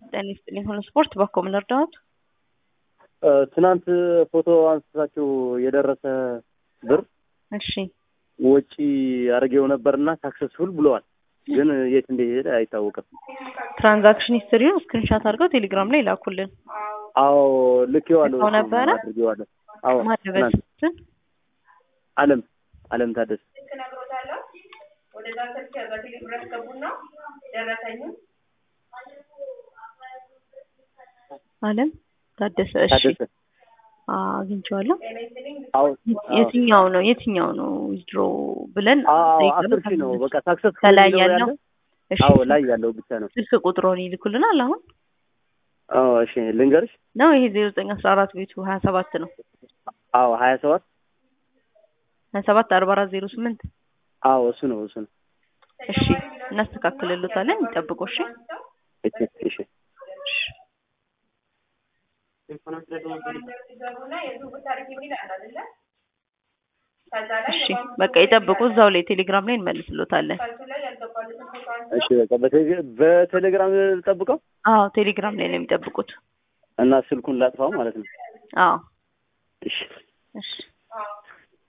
ጤና ይስጥልኝ። ሁሉ ስፖርት በኮ ምን እርዳዎት? ትናንት ፎቶ አንስታችሁ የደረሰ ብር እሺ ወጪ አድርጌው ነበርና ሳክሰስፉል ብለዋል፣ ግን የት እንደሄደ አይታወቅም። ትራንዛክሽን ሂስትሪውን ስክሪንሻት አድርገው ቴሌግራም ላይ ላኩልን። አዎ ልኬዋለሁ፣ ልከው ነበረ? አድርጌዋለሁ። አዎ ማለበት ትናንት አለም አለም ታደሰ አለም ታደሰ። እሺ ታደሰ አዎ፣ አግኝቼዋለሁ። አዎ የትኛው ነው የትኛው ነው ዊዝድሮ ብለን አዎ ጠይቀን አስር ሺህ ነው በቃ ሳክሰስፉል ከላይ የሚለው ያለው? ያለ እሺ አዎ ላይ ያለው ብቻ ነው። ስልክ ቁጥሮን ይልኩልናል። አሁን አዎ እሺ ልንገርሽ። ነው ይሄ ዜሮ ዘጠኝ አስራ አራት ቤቱ ሀያ ሰባት ነው አዎ ሀያ ሰባት ሀያ ሰባት አርባ አራት ዜሮ ስምንት አዎ እሱ ነው እሱ ነው። እሺ እናስተካክልልታለን። ይጠብቁ። እሺ እሺ እሺ እሺ በቃ ይጠብቁ። እዛው ላይ ቴሌግራም ላይ እንመልስሎታለን። እሺ በቃ በቴሌ- በቴሌግራም ጠብቀው አዎ ቴሌግራም ላይ ነው የሚጠብቁት። እና ስልኩን ላጥፋው ማለት ነው። አዎ እሺ እሺ